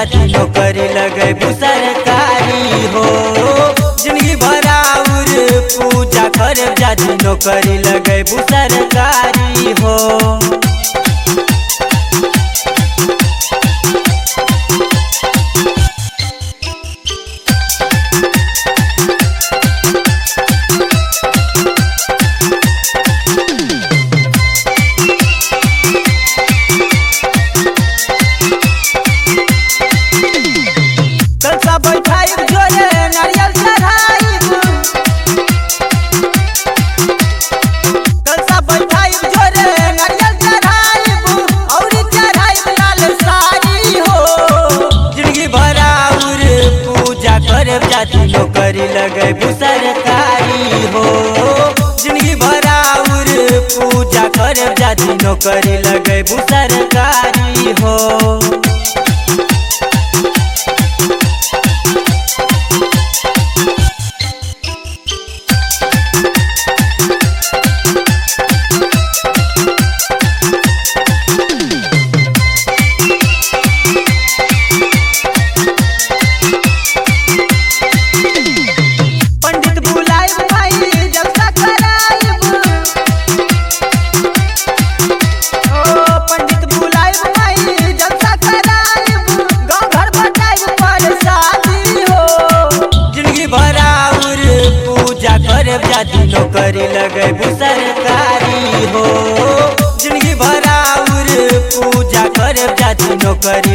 जाती नौकरी लगे सरकारी हो जिंदगी भराउर पूजा कर जाती नौकरी लगे सरकारी हो कलसा बैठाई जोरे नारियल चढ़ाई कलसा बैठाई जोरे नारियल चढ़ाई औरी चढ़ाई लाल साड़ी हो जिंदगी भराउर पूजा करे जाती नौकरी लगे सरकारी हो जिंदगी भराउर पूजा करे जाती नौकरी लगे सरकारी हो पंडित बुलाइब भाई जलसा कराइब ओ पंडित बुलाइब भाई जलसा कराइब गांव घर बटाइब पर शादी हो जिंदगी भराउर पूजा करे जाती नौकरी लगे सरकारी हो जिंदगी भराउर पूजा करे जाती नौकरी